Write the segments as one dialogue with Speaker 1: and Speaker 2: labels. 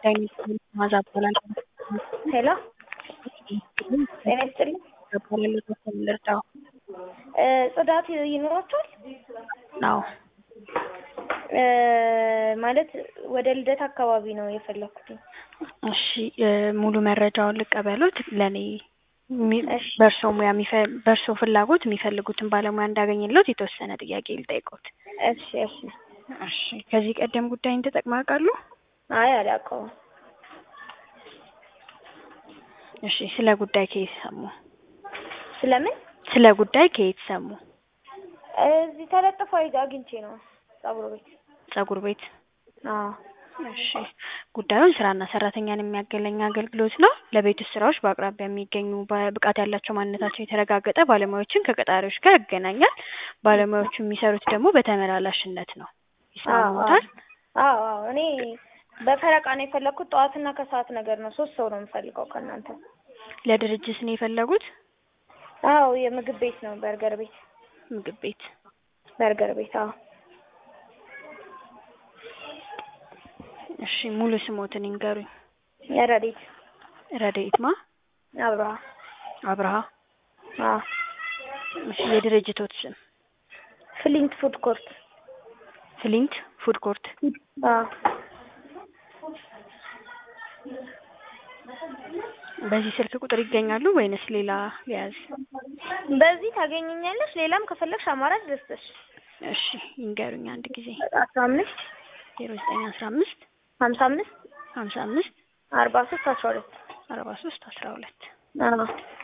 Speaker 1: ማዛ እባላለሁ።
Speaker 2: ሄሎ ጤና ይስጥልኝ።
Speaker 1: እባላለሁ ተወሰነ ልርዳው?
Speaker 2: እ ጽዳት ይኖራችኋል?
Speaker 1: አዎ
Speaker 2: እ ማለት ወደ ልደት አካባቢ ነው የፈለኩት።
Speaker 1: እሺ እ ሙሉ መረጃውን ልቀበሉት ለእኔ የሚ-
Speaker 2: እሺ።
Speaker 1: በእርስዎ ሙያ የሚፈ- በእርስዎ ፍላጎት የሚፈልጉትን ባለሙያ እንዳገኝልዎት የተወሰነ ጥያቄ ልጠይቅዎት?
Speaker 2: እሺ እሺ።
Speaker 1: እሺ ከዚህ ቀደም ጉዳይን ተጠቅመው ያውቃሉ?
Speaker 2: አይ አላውቀውም።
Speaker 1: እሺ ስለ ጉዳይ ከየት ሰሙ?
Speaker 2: ስለምን?
Speaker 1: ስለ ጉዳይ ከየት ሰሙ?
Speaker 2: እዚህ ተለጥፎ አግኝቼ ነው ፀጉር ቤት።
Speaker 1: ፀጉር ቤት?
Speaker 2: አዎ
Speaker 1: እሺ ጉዳዩን ስራና ሰራተኛን የሚያገናኝ አገልግሎት ነው። ለቤት ውስጥ ስራዎች በአቅራቢያ የሚገኙ ብቃት ያላቸው ማንነታቸው የተረጋገጠ ባለሙያዎችን ከቀጣሪዎች ጋር ያገናኛል። ባለሙያዎቹ የሚሰሩት ደግሞ በተመላላሽነት ነው። ይስማማዎታል?
Speaker 2: አዎ አዎ። እኔ በፈረቃ ነው የፈለኩት። ጠዋትና ከሰዓት ነገር ነው። ሶስት ሰው ነው የምፈልገው ከእናንተ።
Speaker 1: ለድርጅት ነው የፈለጉት?
Speaker 2: አዎ የምግብ ቤት ነው። በርገር ቤት
Speaker 1: ምግብ ቤት?
Speaker 2: በርገር ቤት። አዎ
Speaker 1: እሺ ሙሉ ስሞትን ይንገሩኝ?
Speaker 2: ረዲት
Speaker 1: ረድኤት ማ?
Speaker 2: አብርሃ።
Speaker 1: አብርሃ?
Speaker 2: አዎ
Speaker 1: እሺ የድርጅቶት ስም?
Speaker 2: ፍሊንት ፉድ ኮርት።
Speaker 1: ፍሊንት ፉድ ኮርት?
Speaker 2: አዎ
Speaker 1: በዚህ ስልክ ቁጥር ይገኛሉ ወይንስ ሌላ ሊያዝ?
Speaker 2: በዚህ ታገኘኛለሽ። ሌላም ከፈለግሽ አማራጭ ደስተሽ
Speaker 1: እሺ ይንገሩኝ አንድ ጊዜ።
Speaker 2: አስራ አምስት
Speaker 1: ዜሮ ዘጠኝ አስራ አምስት
Speaker 2: ሀምሳ አምስት
Speaker 1: ሀምሳ አምስት
Speaker 2: አርባ ሶስት አስራ ሁለት
Speaker 1: አርባ ሶስት አስራ ሁለት
Speaker 2: አዎ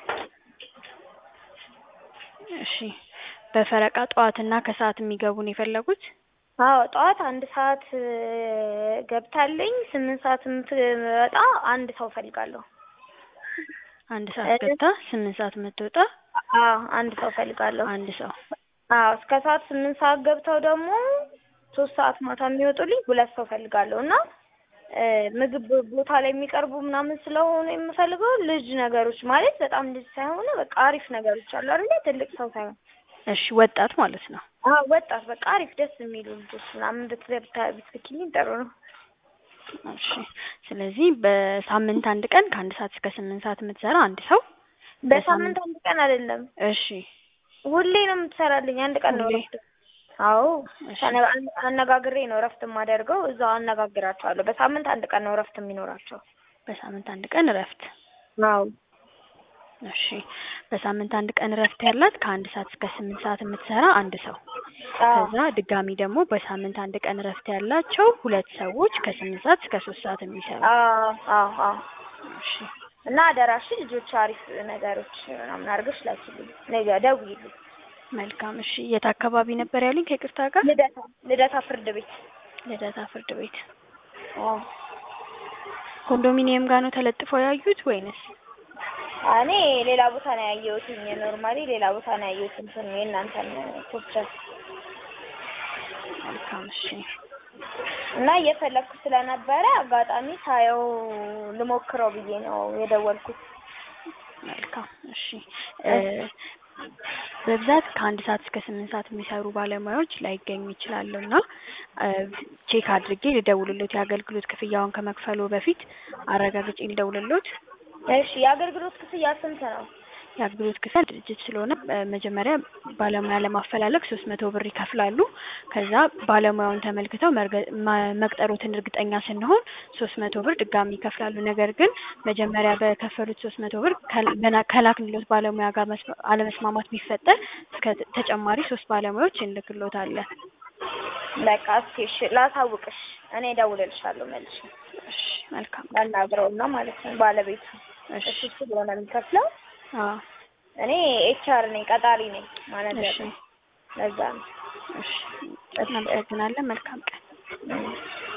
Speaker 1: እሺ በፈረቃ ጠዋትና ከሰዓት የሚገቡ ነው የፈለጉት?
Speaker 2: አዎ ጠዋት አንድ ሰዓት እ ገብታለኝ ስምንት ሰዓት የምትወጣ አንድ ሰው ፈልጋለሁ።
Speaker 1: አንድ ሰዓት ገብታ ስምንት ሰዓት የምትወጣ
Speaker 2: አዎ አንድ ሰው ፈልጋለሁ።
Speaker 1: አንድ ሰው።
Speaker 2: አዎ እስከ ሰዓት ስምንት ሰዓት ገብተው ደግሞ ሶስት ሰዓት ማታ የሚወጡልኝ ሁለት ሰው ፈልጋለሁ እና እ ምግብ ቦታ ላይ የሚቀርቡ ምናምን ስለሆኑ የምፈልገው ልጅ ነገሮች ማለት በጣም ልጅ ሳይሆኑ በቃ አሪፍ ነገሮች አሉ አይደለ? ትልቅ ሰው ሳይሆን
Speaker 1: እሺ ወጣት ማለት ነው።
Speaker 2: አዎ ወጣት በቃ አሪፍ ደስ የሚሉ ልጆች ምናምን ብትገብታ ብትልኪልኝ ጥሩ ነው።
Speaker 1: እሺ ስለዚህ በሳምንት አንድ ቀን ከአንድ ሰዓት እስከ ስምንት ሰዓት የምትሰራ አንድ ሰው።
Speaker 2: በሳምንት አንድ ቀን አይደለም
Speaker 1: እሺ
Speaker 2: ሁሌ ነው የምትሰራልኝ። አንድ ቀን ነው
Speaker 1: ሁሌ?
Speaker 2: እረፍት። አዎ
Speaker 1: እሺ
Speaker 2: ተነ- አነ- አነጋግሬ ነው እረፍት የማደርገው። እዛው አነጋግራቸዋለሁ። በሳምንት አንድ ቀን ነው እረፍት የሚኖራቸው።
Speaker 1: በሳምንት አንድ ቀን እረፍት።
Speaker 2: አዎ
Speaker 1: እሺ በሳምንት አንድ ቀን እረፍት ያላት ከአንድ ሰዓት እስከ ስምንት ሰዓት የምትሰራ አንድ ሰው።
Speaker 2: አዎ
Speaker 1: ከዛ ድጋሚ ደግሞ በሳምንት አንድ ቀን እረፍት ያላቸው ሁለት ሰዎች ከስምንት ሰዓት እስከ ሶስት ሰዓት የሚሰሩ።
Speaker 2: አዎ አዎ አዎ
Speaker 1: እሺ
Speaker 2: እና አደራሽ ልጆች አሪፍ ነገሮች ምናምን አድርገሽ ላኪልኝ። ነገ ደውዪልኝ።
Speaker 1: መልካም። እሺ የት አካባቢ ነበር ያሉኝ ከይቅርታ ጋር?
Speaker 2: ልደታ ልደታ ፍርድ ቤት።
Speaker 1: ልደታ ፍርድ ቤት።
Speaker 2: አዎ
Speaker 1: ኮንዶሚኒየም ጋር ነው ተለጥፈው ያዩት ወይንስ?
Speaker 2: እኔ ሌላ ቦታ ነው ያየሁትኝ። ኖርማሊ ሌላ ቦታ ነው ያየሁት እንትን የእናንተን ፖስቸር
Speaker 1: መልካም እሺ
Speaker 2: እና እየፈለግኩ ስለነበረ አጋጣሚ ሳየው ልሞክረው ብዬ ነው የደወልኩት።
Speaker 1: መልካም እሺ እ በብዛት ከአንድ ሰዓት እስከ ስምንት ሰዓት የሚሰሩ ባለሙያዎች ላይገኙ ይችላሉ እና እ ቼክ አድርጌ ልደውልሎት የአገልግሎት ክፍያውን ከመክፈሉ በፊት አረጋግጬ ልደውልሎት።
Speaker 2: እሺ የአገልግሎት ክፍያ ስንት ነው?
Speaker 1: የአገልግሎት ክፍያ ድርጅት ስለሆነ እ መጀመሪያ ባለሙያ ለማፈላለግ ሶስት መቶ ብር ይከፍላሉ። ከዛ ባለሙያውን ተመልክተው መርገ- መ- መቅጠሮትን እርግጠኛ ስንሆን ሶስት መቶ ብር ድጋሚ ይከፍላሉ። ነገር ግን መጀመሪያ በከፈሉት ሶስት መቶ ብር ከል- በና- ከላክንሎት ባለሙያ ጋር መስማ- አለመስማማት ቢፈጠር እስከ ተጨማሪ ሶስት ባለሙያዎች እንልክሎታለን።
Speaker 2: በቃ እስኪ እሺ ላሳውቅሽ። እኔ እደውልልሻለሁ መልሼ
Speaker 1: እሺ መልካም።
Speaker 2: ላናግረውና ማለት ነው ባለቤቱ
Speaker 1: እሺ
Speaker 2: እሱ ስለሆነ የሚከፍለው
Speaker 1: አዎ
Speaker 2: እኔ ኤችአር ነኝ ቀጣሪ ነኝ ማናጀር
Speaker 1: እሺ
Speaker 2: ነኝ። ለዛ ነው።
Speaker 1: እሺ እናመሰግናለን። መልካም ቀን።
Speaker 2: እም።